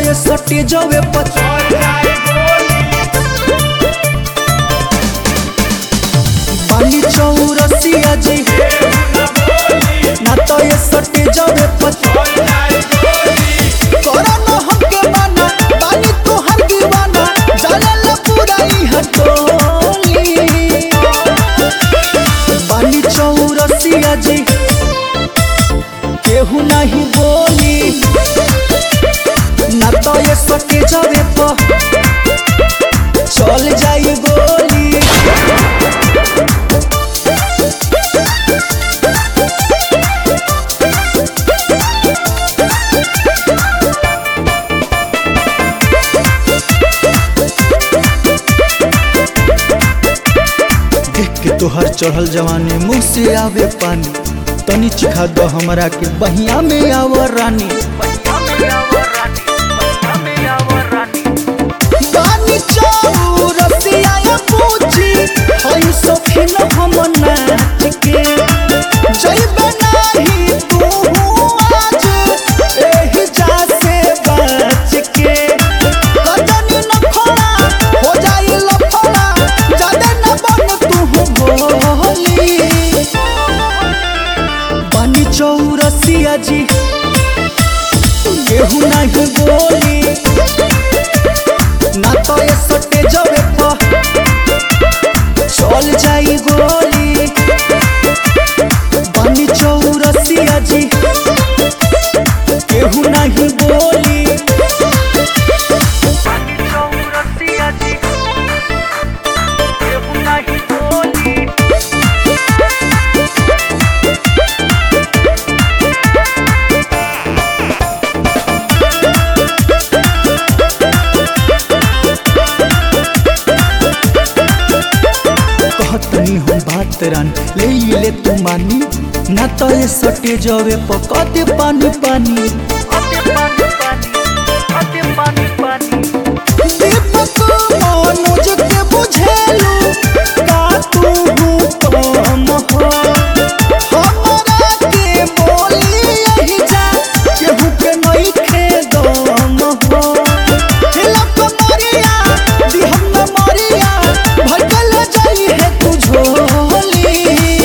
ये सटे जवे पर बानी चौरसिया जी ना तो ये सटे जवे पर करो न हमके बाना बानी तोहर दीवाना जलल पूरा ई हटोली बानी चौरसिया जी केहू नहीं बोली ना तो ये सटे जवे पर चल जाई गोली देख के तोहर चढ़ल जवानी मुंह से आवे पानी तनी चिखा दो हमरा के बहिया में आव रानी बानी चौरसिया या पूछी हई सखिन हम नाच के जइबे नाही तू आज एही जा से बच के कदनी न खोला हो जाई लफड़ा जादे न बन तू बोली बानी चौरसिया जी केहू नहीं बोली ना तो ये सटे जवे पर चल जाई गोली बानी चौरसिया जी केहू नहीं बोली कहतनी हम बात रान ले ले तू मानी ना तो ये सटे जवे पका दे पानी पानी दीपक मनोज के बुझेलू का तू कम हो हमरा के बोली यही जा केहू के नहीं खे दम हो हिलक मरिया दिहम न मरिया भटकल जाई है तू झोली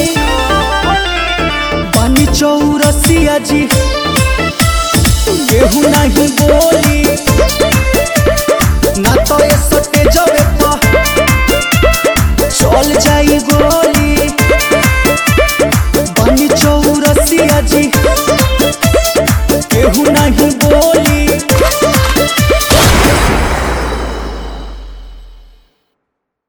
पानी चौरसिया जी केहू नहीं बोली